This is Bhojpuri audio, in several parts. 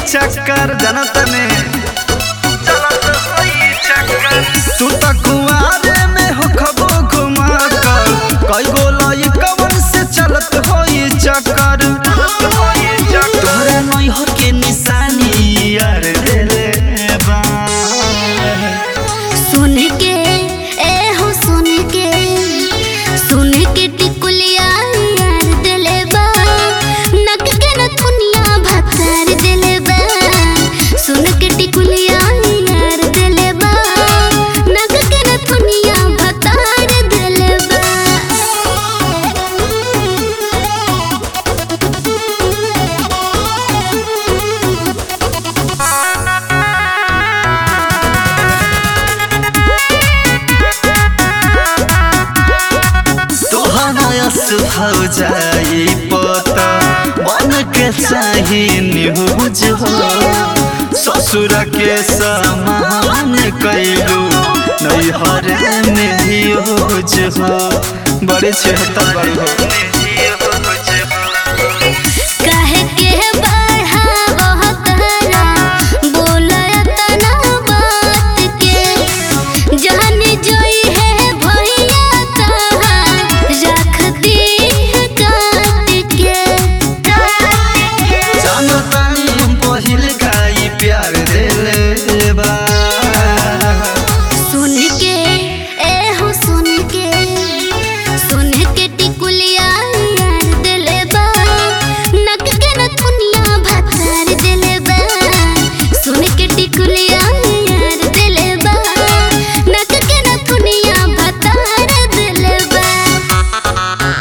चक्कर जनत में चलत होई चक्कर तू त कुआरे में हो खबो घुमा कर कई गो लइकवन से चलत होई चक्कर तोहरा नैहर के निशानी यार देले बा सुन के ए हो सुन के सुन के टिकुलिया यार दिले बा नक के न दुनिया भतार दिले बा सुन के टिकुलिया यार दिले बा नक के न दुनिया भतार दिले तोहरा सुहाव जाई पता बन के चाही न्यूज हो ससुर के समान कैलू नैहर में यूज हो बड़े छेहतर बड़ी हो काहे के बढ़ावह तहरा बोलय तना बात के जहन जोई है भैया तहार रखती है काट के जानतानी हम पहिल खाई प्यार देले बा सुन के ए हो सुन के सुन के टिकुलिया यार दिले बा नक के न दुनिया भतार दिले बा सुन के टिकुलिया यार दिले बा नक के न दुनिया भतार दिले बा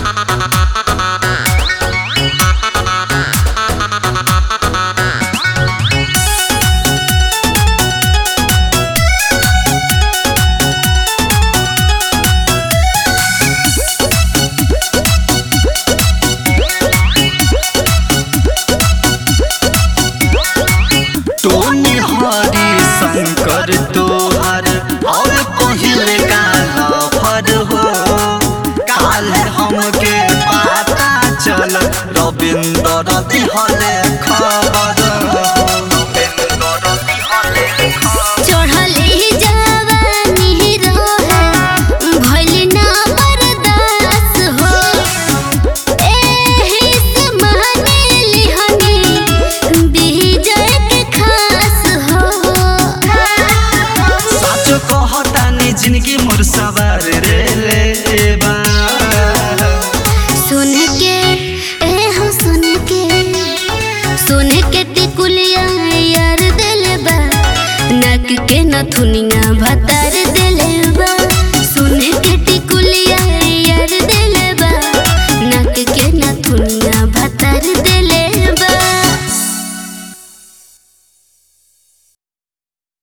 टोनी हरी शंकर तोहर और पहिल काला फर हो काल हमके पता चल रविंद्र दिहल